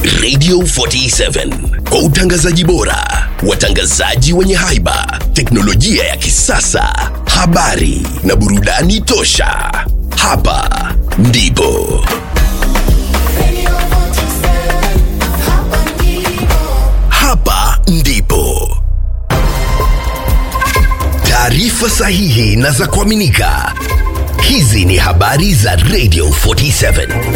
Radio 47 kwa utangazaji bora, watangazaji wenye haiba, teknolojia ya kisasa, habari na burudani tosha. Hapa ndipo Radio 47, hapa ndipo. hapa ndipo taarifa sahihi na za kuaminika. Hizi ni habari za Radio 47.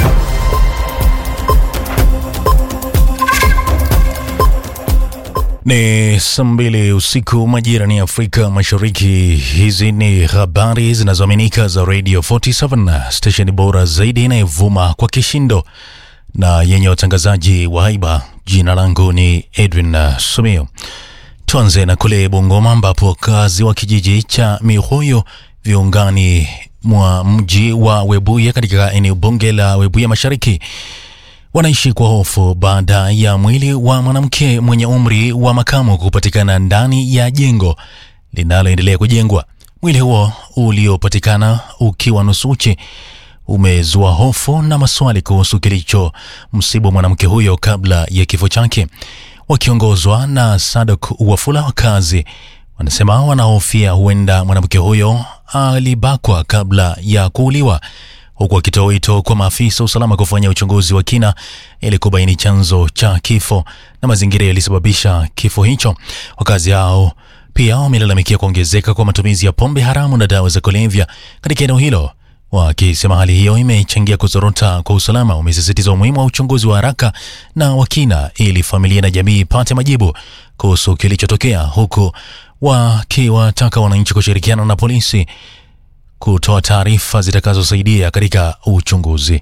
Ni saa mbili usiku majira ni Afrika Mashariki. Hizi ni habari zinazoaminika za Radio 47, stesheni bora zaidi inayovuma kwa kishindo na yenye watangazaji wa haiba. Jina langu ni Edwin uh, Sumio. Tuanze na kule Bungoma ambapo wakazi wa kijiji cha Mihoyo viungani mwa mji wa Webuye katika eneo bunge la Webuye Mashariki wanaishi kwa hofu baada ya mwili wa mwanamke mwenye umri wa makamu kupatikana ndani ya jengo linaloendelea kujengwa. Mwili huo uliopatikana ukiwa nusu uchi umezua hofu na maswali kuhusu kilicho msibu mwanamke huyo kabla ya kifo chake. Wakiongozwa na Sadok Wafula, wakazi wanasema wanahofia huenda mwanamke huyo alibakwa kabla ya kuuliwa huku akitoa wito kwa maafisa wa usalama kufanya uchunguzi wa kina ili kubaini chanzo cha kifo na mazingira yalisababisha kifo hicho. Wakazi hao pia wamelalamikia kuongezeka kwa matumizi ya pombe haramu na dawa za kulevya katika eneo hilo, wakisema hali hiyo imechangia kuzorota kwa usalama. Wamesisitiza umuhimu wa uchunguzi wa haraka na wa kina ili familia na jamii ipate majibu kuhusu kilichotokea, huku wakiwataka wananchi kushirikiana na polisi kutoa taarifa zitakazosaidia katika uchunguzi.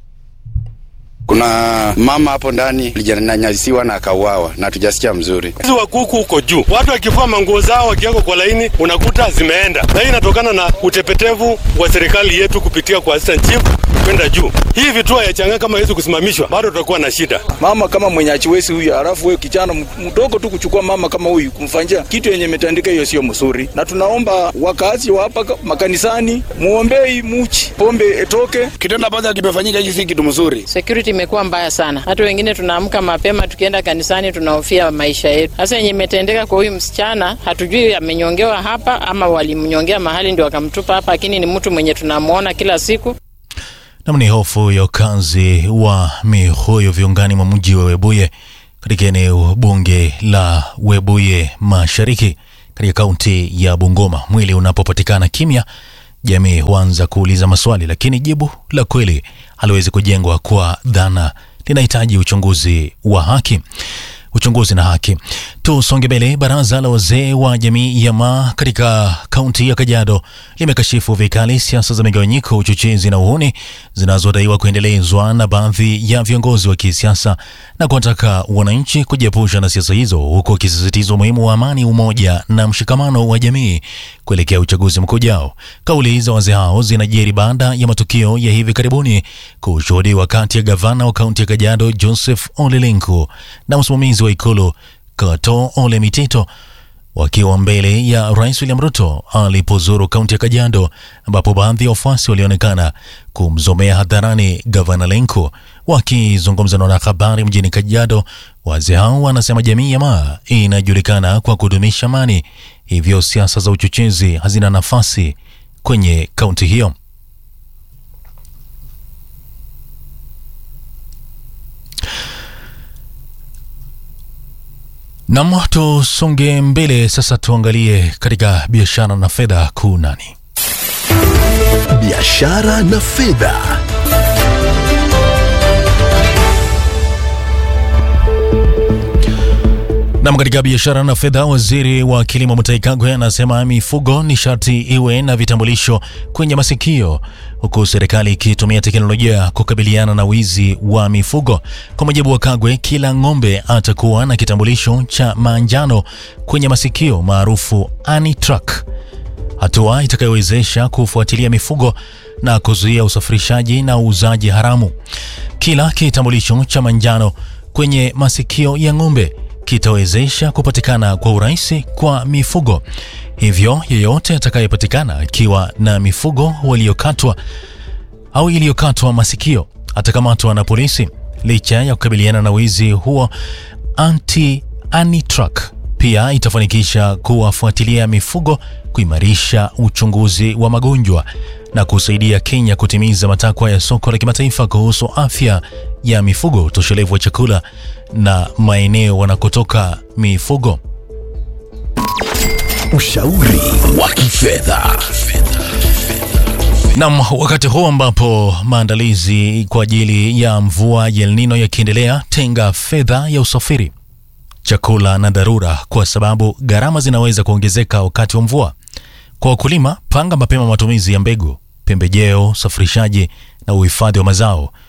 Kuna mama hapo ndani alijanyanyasiwa na akauawa na tujasikia mzuri. Wizi wa kuku huko juu, watu wakivua manguo zao wakiwekwa kwa laini, unakuta zimeenda, na hii inatokana na utepetevu wa serikali yetu kupitia kwa assistant chief kwenda juu. Hii vituo ya changa kama hizi kusimamishwa, bado tutakuwa na shida. mama kama mwenye achiwezi huyu, halafu wewe kijana m- mdogo tu kuchukua mama kama huyu kumfanyia kitu yenye imetandika, hiyo sio mzuri, na tunaomba wakazi wa hapa ka- makanisani muombei muchi pombe etoke. kitendo ambacho kimefanyika hiki si kitu mzuri. security imekuwa mbaya sana. Hata wengine tunaamka mapema tukienda kanisani tunahofia maisha yetu. Sasa yenye imetendeka kwa huyu msichana, hatujui amenyongewa hapa ama walimnyongea mahali ndio wakamtupa hapa, lakini ni mtu mwenye tunamwona kila siku. Nam ni hofu ya wakazi wa Mihoyo viungani mwa mji wa Webuye katika eneo bunge la Webuye Mashariki katika kaunti ya Bungoma. Mwili unapopatikana kimya, jamii huanza kuuliza maswali, lakini jibu la kweli haliwezi kujengwa kwa dhana, linahitaji uchunguzi wa haki uchunguzi na haki. Tusonge mbele. Baraza la wazee wa jamii ya Maa katika kaunti ya Kajiado limekashifu vikali siasa za migawanyiko, uchochezi na uhuni zinazodaiwa kuendelezwa na baadhi ya viongozi wa kisiasa na kuwataka wananchi kujiepusha na siasa hizo, huku wakisisitiza umuhimu wa amani, umoja na mshikamano wa jamii kuelekea uchaguzi mkuu ujao. Kauli za wazee hao zinajiri baada ya matukio ya hivi karibuni kushuhudiwa kati ya gavana wa kaunti ya Kajiado Joseph Ole Lenku na msimamizi wa ikulu Kato Ole Mitito wakiwa mbele ya Rais William Ruto alipozuru kaunti ya Kajiado, ambapo baadhi ya wafuasi walionekana kumzomea hadharani gavana Lenku. Wakizungumza na wanahabari mjini Kajiado, wazee hao wanasema jamii ya Maa inajulikana kwa kudumisha amani, hivyo siasa za uchochezi hazina nafasi kwenye kaunti hiyo. Nam, tusonge mbele sasa, tuangalie katika biashara na fedha kuu nani biashara na fedha. Nam, katika biashara na fedha, waziri wa kilimo Mutahi Kagwe anasema mifugo ni sharti iwe na vitambulisho kwenye masikio, huku serikali ikitumia teknolojia kukabiliana na wizi wa mifugo. Kwa mujibu wa Kagwe, kila ng'ombe atakuwa na kitambulisho cha manjano kwenye masikio maarufu ANITRAK, hatua itakayowezesha kufuatilia mifugo na kuzuia usafirishaji na uuzaji haramu. Kila kitambulisho cha manjano kwenye masikio ya ng'ombe kitawezesha kupatikana kwa urahisi kwa mifugo. Hivyo yeyote atakayepatikana akiwa na mifugo waliokatwa au iliyokatwa masikio atakamatwa na polisi. Licha ya kukabiliana na wizi huo, anti Anitrack pia itafanikisha kuwafuatilia mifugo, kuimarisha uchunguzi wa magonjwa na kusaidia Kenya kutimiza matakwa ya soko la kimataifa kuhusu afya ya mifugo, utoshelevu wa chakula na maeneo wanakotoka mifugo. Ushauri wa kifedha. Nam, wakati huu ambapo maandalizi kwa ajili ya mvua ya El Nino yakiendelea, tenga fedha ya usafiri, chakula na dharura, kwa sababu gharama zinaweza kuongezeka wakati wa mvua. Kwa wakulima, panga mapema matumizi ya mbegu, pembejeo, usafirishaji na uhifadhi wa mazao.